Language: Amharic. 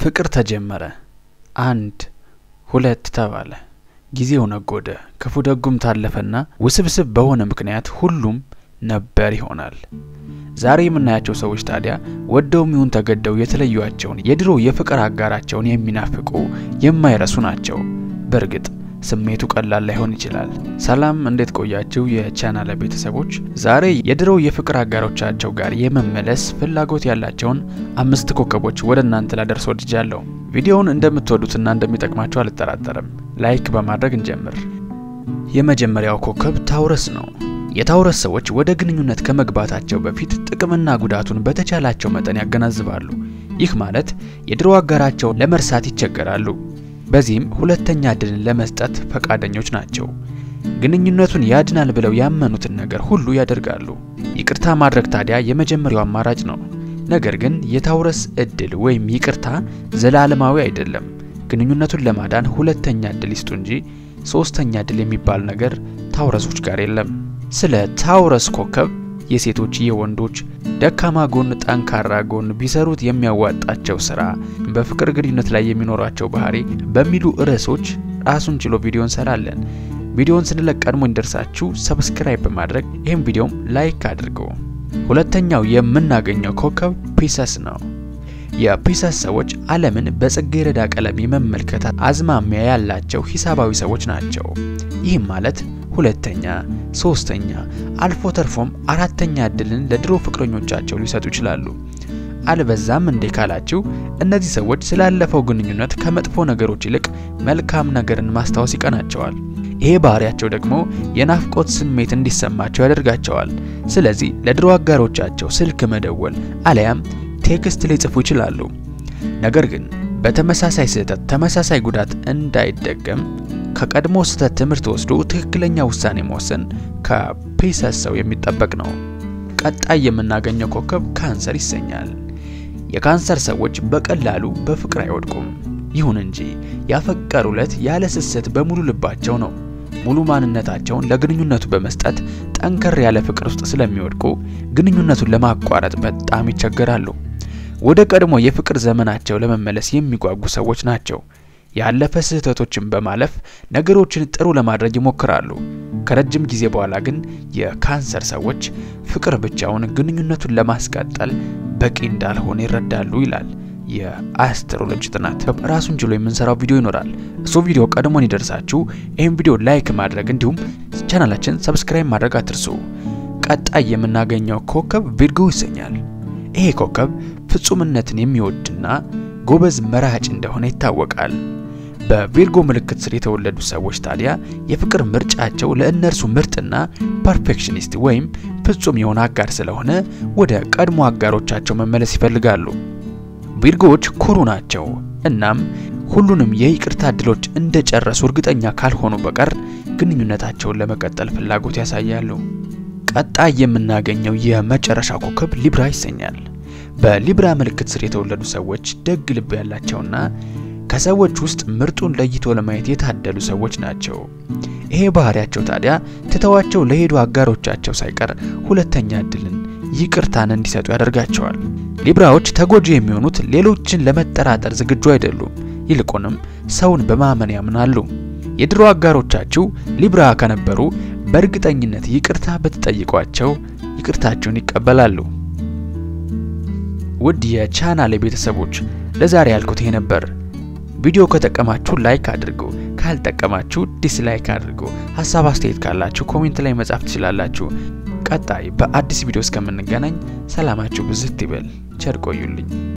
ፍቅር ተጀመረ። አንድ ሁለት ተባለ። ጊዜው ነጎደ። ክፉ ደጉም ታለፈና ውስብስብ በሆነ ምክንያት ሁሉም ነበር ይሆናል። ዛሬ የምናያቸው ሰዎች ታዲያ ወደውም ይሁን ተገደው የተለዩዋቸውን የድሮ የፍቅር አጋራቸውን የሚናፍቁ የማይረሱ ናቸው። በእርግጥ ስሜቱ ቀላል ላይሆን ይችላል። ሰላም፣ እንዴት ቆያችሁ የቻናል ቤተሰቦች? ዛሬ የድሮ የፍቅር አጋሮቻቸው ጋር የመመለስ ፍላጎት ያላቸውን አምስት ኮከቦች ወደ እናንተ ላደርስ ወድጃለሁ። ቪዲዮውን እንደምትወዱትና እንደሚጠቅማችሁ አልጠራጠርም። ላይክ በማድረግ እንጀምር። የመጀመሪያው ኮከብ ታውረስ ነው። የታውረስ ሰዎች ወደ ግንኙነት ከመግባታቸው በፊት ጥቅምና ጉዳቱን በተቻላቸው መጠን ያገናዝባሉ። ይህ ማለት የድሮ አጋራቸውን ለመርሳት ይቸገራሉ። በዚህም ሁለተኛ እድልን ለመስጠት ፈቃደኞች ናቸው። ግንኙነቱን ያድናል ብለው ያመኑትን ነገር ሁሉ ያደርጋሉ። ይቅርታ ማድረግ ታዲያ የመጀመሪያው አማራጭ ነው። ነገር ግን የታውረስ እድል ወይም ይቅርታ ዘላለማዊ አይደለም። ግንኙነቱን ለማዳን ሁለተኛ እድል ይስጡ እንጂ ሶስተኛ እድል የሚባል ነገር ታውረሶች ጋር የለም። ስለ ታውረስ ኮከብ የሴቶች የወንዶች ደካማ ጎን፣ ጠንካራ ጎን፣ ቢሰሩት የሚያዋጣቸው ስራ፣ በፍቅር ግንኙነት ላይ የሚኖራቸው ባህሪ በሚሉ ርዕሶች ራሱን ችሎ ቪዲዮ እንሰራለን። ቪዲዮን ስንለቅ ቀድሞ እንደርሳችሁ ሰብስክራይብ በማድረግ ይህም ቪዲዮም ላይክ አድርጉ። ሁለተኛው የምናገኘው ኮከብ ፒሰስ ነው። የፒሰስ ሰዎች ዓለምን በጽጌረዳ ቀለም የመመልከት አዝማሚያ ያላቸው ሂሳባዊ ሰዎች ናቸው። ይህም ማለት ሁለተኛ፣ ሶስተኛ አልፎ ተርፎም አራተኛ እድልን ለድሮ ፍቅረኞቻቸው ሊሰጡ ይችላሉ። አልበዛም እንዴ ካላችሁ እነዚህ ሰዎች ስላለፈው ግንኙነት ከመጥፎ ነገሮች ይልቅ መልካም ነገርን ማስታወስ ይቀናቸዋል። ይሄ ባህሪያቸው ደግሞ የናፍቆት ስሜት እንዲሰማቸው ያደርጋቸዋል። ስለዚህ ለድሮ አጋሮቻቸው ስልክ መደወል አለያም ቴክስት ሊጽፉ ይችላሉ። ነገር ግን በተመሳሳይ ስህተት ተመሳሳይ ጉዳት እንዳይደገም ከቀድሞ ስህተት ትምህርት ወስዶ ትክክለኛ ውሳኔ መወሰን ከፒሰስ ሰው የሚጠበቅ ነው። ቀጣይ የምናገኘው ኮከብ ካንሰር ይሰኛል። የካንሰር ሰዎች በቀላሉ በፍቅር አይወድቁም። ይሁን እንጂ ያፈቀሩለት ያለ ስስት በሙሉ ልባቸው ነው። ሙሉ ማንነታቸውን ለግንኙነቱ በመስጠት ጠንከር ያለ ፍቅር ውስጥ ስለሚወድቁ ግንኙነቱን ለማቋረጥ በጣም ይቸገራሉ። ወደ ቀድሞ የፍቅር ዘመናቸው ለመመለስ የሚጓጉ ሰዎች ናቸው። ያለፈ ስህተቶችን በማለፍ ነገሮችን ጥሩ ለማድረግ ይሞክራሉ። ከረጅም ጊዜ በኋላ ግን የካንሰር ሰዎች ፍቅር ብቻውን ግንኙነቱን ለማስቀጠል በቂ እንዳልሆነ ይረዳሉ ይላል የአስትሮሎጂ ጥናት። ራሱን ችሎ የምንሰራው ቪዲዮ ይኖራል። እሱ ቪዲዮ ቀድሞን ይደርሳችሁ ይህም ቪዲዮ ላይክ ማድረግ እንዲሁም ቻናላችን ሰብስክራይብ ማድረግ አትርሱ። ቀጣይ የምናገኘው ኮከብ ቪርጎ ይሰኛል። ይሄ ኮከብ ፍጹምነትን የሚወድና ጎበዝ መራጭ እንደሆነ ይታወቃል። በቪርጎ ምልክት ስር የተወለዱ ሰዎች ታዲያ የፍቅር ምርጫቸው ለእነርሱ ምርጥና ፐርፌክሽኒስት ወይም ፍጹም የሆነ አጋር ስለሆነ ወደ ቀድሞ አጋሮቻቸው መመለስ ይፈልጋሉ። ቪርጎዎች ኩሩ ናቸው። እናም ሁሉንም የይቅርታ እድሎች እንደጨረሱ እርግጠኛ ካልሆኑ በቀር ግንኙነታቸውን ለመቀጠል ፍላጎት ያሳያሉ። ቀጣይ የምናገኘው የመጨረሻ ኮከብ ሊብራ ይሰኛል። በሊብራ ምልክት ስር የተወለዱ ሰዎች ደግ ልብ ያላቸውና ከሰዎች ውስጥ ምርጡን ለይቶ ለማየት የታደሉ ሰዎች ናቸው። ይሄ ባህሪያቸው ታዲያ ትተዋቸው ለሄዱ አጋሮቻቸው ሳይቀር ሁለተኛ እድልን፣ ይቅርታን እንዲሰጡ ያደርጋቸዋል። ሊብራዎች ተጎጂ የሚሆኑት ሌሎችን ለመጠራጠር ዝግጁ አይደሉም። ይልቁንም ሰውን በማመን ያምናሉ። የድሮ አጋሮቻችሁ ሊብራ ከነበሩ በእርግጠኝነት ይቅርታ ብትጠይቋቸው ይቅርታችሁን ይቀበላሉ። ውድ የቻናሌ ቤተሰቦች ለዛሬ ያልኩት ይሄ ነበር። ቪዲዮ ከጠቀማችሁ ላይክ አድርጉ፣ ካልጠቀማችሁ ዲስላይክ አድርጉ። ሀሳብ አስተያየት ካላችሁ ኮሜንት ላይ መጻፍ ትችላላችሁ። ቀጣይ በአዲስ ቪዲዮ እስከምንገናኝ ሰላማችሁ ብዝት ይበል። ቸር ቆዩልኝ።